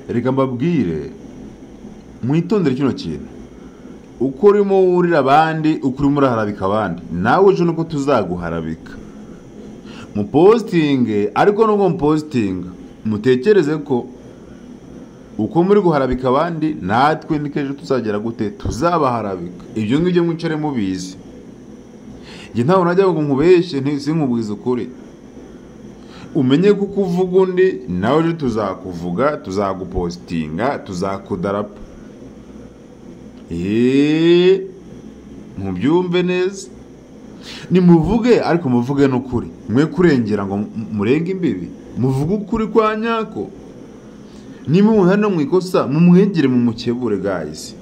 reka mbabwire mwitondere kino kintu uko urimo wurira abandi uko urimo uraharabika abandi nawe ejo nuko tuzaguharabika mupositinge ariko nubwo mupositinga mutekereze ko uko muri guharabika abandi natwe n'ikejo tuzagera gute tuzabaharabika ibyo ngibyo mwicare mubizi njye ntabwo najya ngo nkubeshye sinkubwize ukuri umenye kuko uvuga undi nawe ejo tuzakuvuga tuzagupositinga tuzakudarapa eee mubyumve neza nimuvuge ariko muvuge n'ukuri mwe kurengera ngo murenge imbibi muvuge ukuri kwa nyako niba umuntu hano mu ikosa mumwegere mu mukebure gayisi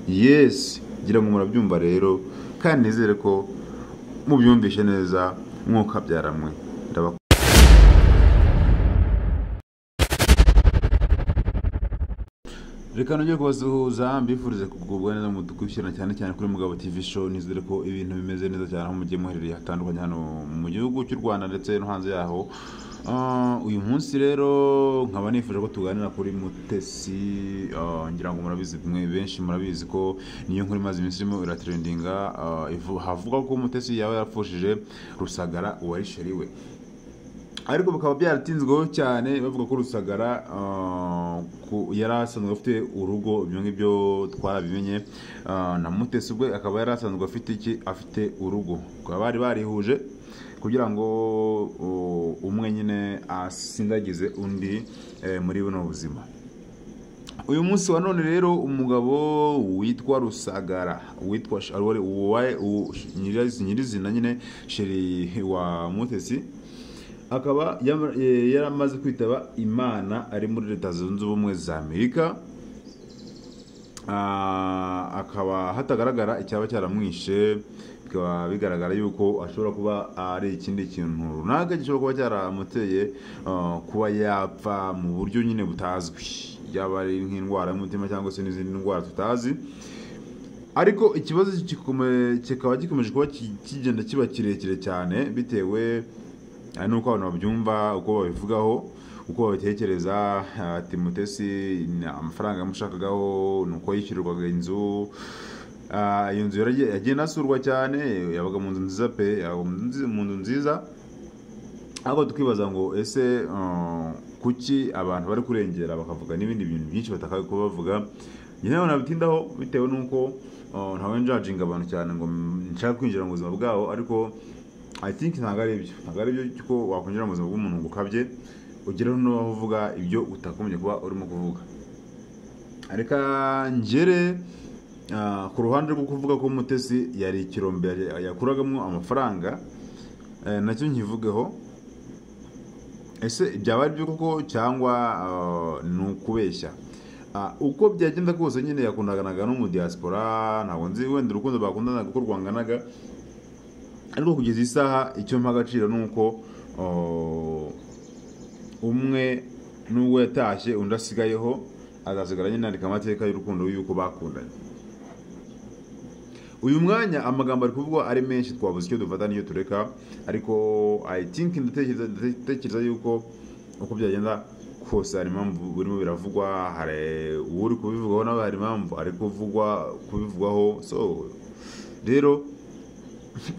yesi ngira ngo murabyumva rero kandi nizere ko mubyumvishe neza nk'uko abyaramwe ndabakunda reka nujye kubasuhuza mbifurize kugubwa neza mu dukurikirana cyane cyane kuri mugabo TV show nizere ko ibintu bimeze neza cyane aho mugiye muherereye hatandukanye hano mu gihugu cy'u Rwanda ndetse no hanze yaho Ah, uyu munsi rero nkaba nifuje ko tuganira kuri mutesi ah, ngira ngo murabizi mwe benshi murabizi ko niyo nkuru imaze iminsi irimo iratrendinga ah, ivu- havuga ko mutesi yaba yarapfushije rusagara uwarisheri we ariko bikaba byaratinzweho cyane bavuga ko rusagara ah, ku- yari asanzwe afite urugo ibyo ngibyo twarabimenye Ah, na mutesi ubwe akaba yari asanzwe afite iki afite urugo bakaba bari barihuje kugira ngo uh, umwe nyine asindagize undi eh, muri buno buzima uyu munsi wa none rero umugabo witwa rusagara witwa Sh- wari- uwaye- u- nyiriz- nyirizina nyine sheri wa mutesi akaba yama- eh, yari amaze kwitaba imana ari muri leta zunze ubumwe za amerika Ah, akaba hatagaragara icyaba cyaramwishe bikaba bigaragara yuko ashobora kuba ari ikindi kintu runaka gishobora kuba cyaramuteye ah, kuba yapfa mu buryo nyine butazwi yaba ari nk'indwara y'umutima cyangwa se n'izindi ndwara tutazi ariko ikibazo kikome- kikaba gikomeje kuba ki- kigenda kiba kirekire cyane bitewe ari n'uko abantu babyumva uko babivugaho uko babitekereza ah, timotesi ni amafaranga yamushakagaho ni uko yishyurirwaga inzu Ah, iyo nzu yaragiye- yagiye inasurwa cyane yabaga mu nzu nziza pe yabaga mu nzu nzi- mu nzu nziza ariko tukibaza ngo ese ah, kuki abantu bari kurengera bakavuga n'ibindi bintu byinshi batakaye kuba bavuga njye nawe nabitindaho bitewe n'uko ah, ntawe njajinga abantu cyane ngo mm, nshaka kwinjira mu buzima bwabo ariko I think ntabwo ari ibyo ntabwo ari ibyo ko wakwinjira mu buzima bw'umuntu ngo ukabye ugeraho n'aho uvuga ibyo utakomeje kuba urimo kuvuga reka ngere ah, ku ruhande rwo kuvuga ko mutesi yari ikirombe yari- yakuragamo amafaranga eh, nacyo nkivugeho ese byaba ari byo koko cyangwa ah, ni ukubeshya Ah, uko byagenda kose nyine yakundanaga no mu diaspora ntabwo nzi wenda urukundo bakundanaga uko rwanganaga ariko kugeza isaha icyo mpa agaciro ni uko oh, umwe n'ubwo yatashye undi asigayeho azasigara nyine yandika amateka y'urukundo y'uko bakundanye uyu mwanya amagambo ari kuvugwa ari menshi twabuze icyo dufata n'iyo tureka ariko i think ndatekereza ndatekereza yuko uko byagenda kose hari impamvu birimo biravugwa hari uri kubivugaho nawe hari impamvu ari kuvugwa kubivugwaho so rero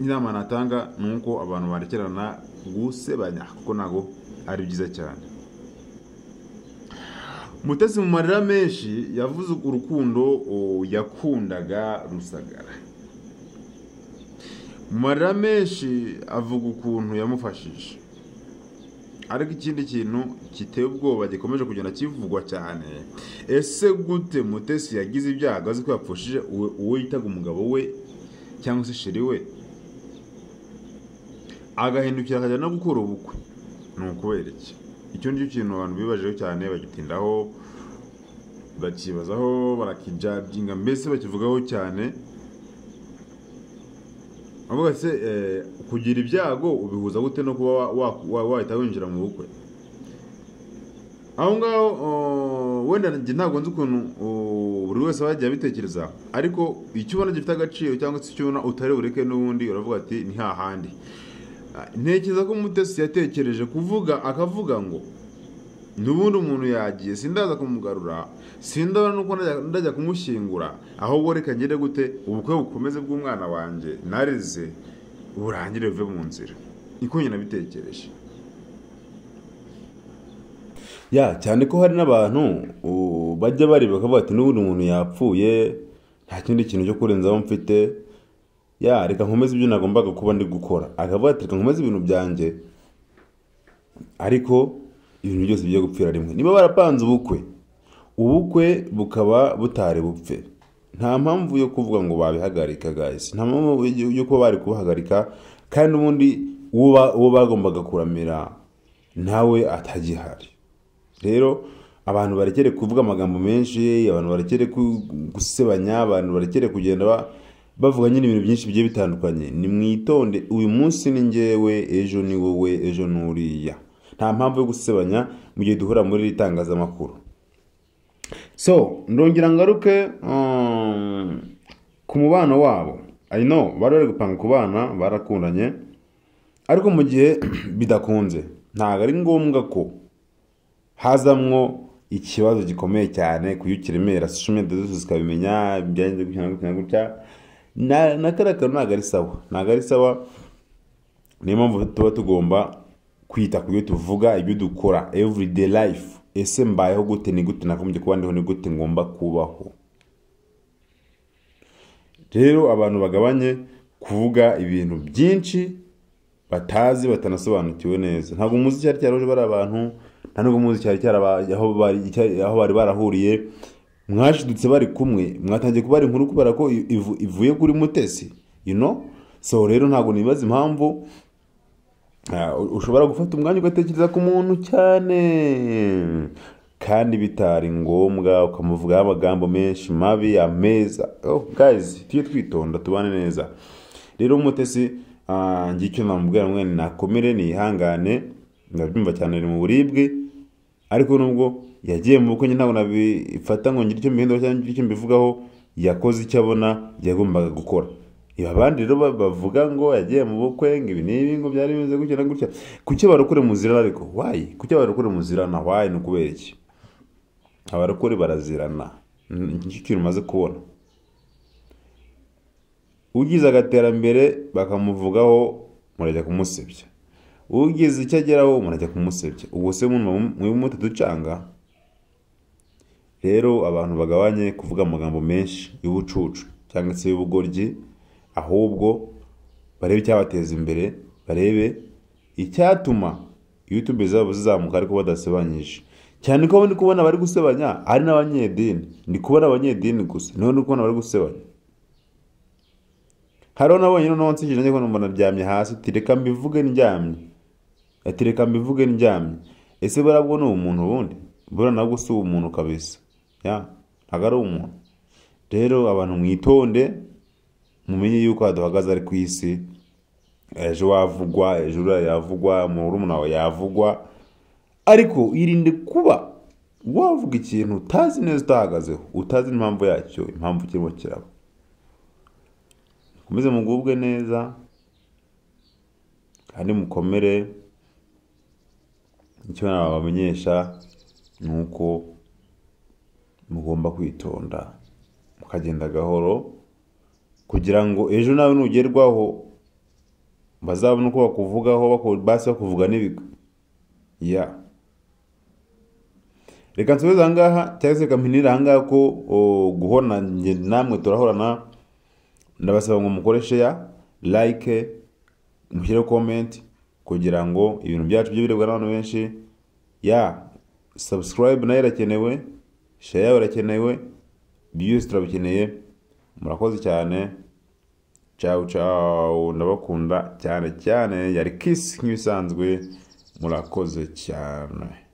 inama natanga ni uko abantu barekerana gusebanya kuko ntabwo ari byiza cyane mutesi mu marira menshi yavuze urukundo o, yakundaga rusagara mu marira menshi avuga ukuntu yamufashije ariko ikindi kintu giteye ubwoba gikomeje kugenda kivugwa cyane ese gute mutesi yagize ibyago azi ko yapfushije uwe- uwo yitaga umugabo we cyangwa se sheri we agahindukira akajya no gukora ubukwe ni ukubera iki icyo nicyo kintu abantu bibajeho cyane bagitindaho bakibazaho barakijajinga mbese bakivugaho cyane avuga se eh, kugira ibyago ubihuza gute no kuba wa- wa- wa- wahita winjira mu bukwe aho ngaho oh, wenda njye ntabwo nzi ukuntu oh, buri wese aba yagiye abitekereza ariko icyo ubona gifite agaciro cyangwa se icyo ubona utari bureke n'ubundi uravuga ati ni hahandi ntekereza ko mutesi yatekereje kuvuga akavuga ngo n'ubundi umuntu yagiye sindaza kumugarura sindabona nuko najya- ndajya kumushyingura ahubwo reka ngende gute ubukwe bukomeze bw'umwana wanjye nareze burangire buve mu nzira niko nyine nabitekereje ya cyane ko hari n'abantu u- bajya bareba bakavuga ati n'ubundi umuntu yapfuye nta kindi kintu cyo kurenzaho mfite ya reka nkomeze ibyo nagombaga kuba ndi gukora akavuga ati reka nkomeze ibintu byanjye ariko ibintu byose bijya gupfira rimwe niba barapanze ubukwe ubukwe bukaba butari bupfe nta mpamvu yo kuvuga ngo babihagarika guys nta mpamvu yo- yo kuba bari kubahagarika kandi ubundi uwo ba- uwo bagombaga kuramira nawe atagihari rero abantu barekere kuvuga amagambo menshi abantu barekere ku- gusebanya abantu barekere kugenda ba- bavuga nyine ibintu byinshi bigiye bitandukanye ni mwitonde uyu munsi ni ngewe ejo ni wowe ejo ni uriya nta mpamvu yo gusebanya mu gihe duhura muri iri tangazamakuru so ndongera ngaruke um, ku mubano wabo i know bari bari gupanga ku bana barakundanye ariko mu gihe bidakunze ntabwo ari ngombwa ko hazamwo ikibazo gikomeye cyane ku iyo kiremera social media zose zikabimenya byagenze gutya gutya gutya na na kariya kantu ntabwo ari sawa ntabwo ari sawa niyo mpamvu tuba tugomba kwita ku byo tuvuga ibyo dukora everyday life ese mbayeho gute ni gute nakomeje kuba ndiho ni gute ngomba kubaho rero abantu bagabanye kuvuga ibintu byinshi batazi batanasobanukiwe neza ntabwo muzi icyari cyaruje bari abantu nta nubwo muzi icyari cyaraba- aho bari icya- aho bari barahuriye mwashidutse bari kumwe mwatangiye kubara inkuru kubera ko i- ivu- ivuye kuri mutesi you know so rero ntabwo nibaza impamvu ah, u- ushobora gufata umwanya ugatekereza ku muntu cyane kandi bitari ngombwa ukamuvugaho amagambo menshi mabi ameza oh, guys tujye twitonda tubane neza rero umutesi ah, ngira icyo namubwira mwene nakomere nihangane ndabyumva cyane ari mu buribwe ariko nubwo yagiye mu bukwe njye ntabwo nabifata ngo ngire icyo mbihindura cyangwa ngire icyo mbivugaho yakoze icyo abona yagombaga gukora ibi abandi rero ba- bavuga ngo yagiye mu bukwe ngo ibi n'ibi ngo byari bimeze gutya na gutya kuki abarokore muzira ariko wayi kuki abarokore muzirana wayi ni ukubera iki abarokore barazirana Ni- ni cyo kintu umaze kubona ugize agaterambere bakamuvugaho murajya kumusebya ugize icyo ageraho murajya kumusebya ubwo se muba muri mutaducanga rero abantu bagabanye kuvuga amagambo menshi y'ubucucu cyangwa se y'ubugoryi ahubwo barebe icyabateza imbere barebe icyatuma yutube zabo zizamuka ariko badasebanyije cyane ko ndi kubona bari gusebanya ari n'abanyedini ndi kubona abanyedini gusa niho ndi kubona bari gusebanya hari nabonye noneho nsigaye njya mbona naryamye hasi ati reka mbivuge ndyamye ati reka mbivuge ndyamye ese buriya bwo ni umuntu ubundi buriya nabwo si umuntu kabisa ya ntabwo ari umuntu rero abantu mwitonde mumenye yuko haduhagaze ari ku isi ejo wavugwa ejo uriya yavugwa murumuna wawe yavugwa ariko irinde kuba wavuga ikintu utazi neza utahagazeho utazi n'impamvu yacyo impamvu kirimo kiraba mukomeze mugubwe neza kandi mukomere icyo nabamenyesha ni uko mugomba kwitonda mukagenda gahoro kugira ngo ejo nawe nugerwaho bazabone uko bakuvugaho baku- basi bakuvuga n'ibigwi ya reka nsubize ahangaha cyangwa se reka mpinire ahangaha ko o, guhona njye namwe turahorana ndabasaba ngo mukore sheya like mushyire comment kugira ngo ibintu byacu bijye birebwa n'abantu benshi ya subscribe nayo irakenewe sheya irakenewe byose turabikeneye murakoze cyane ciao ciao ndabakunda cyane cyane yari kiss nk'ibisanzwe murakoze cyane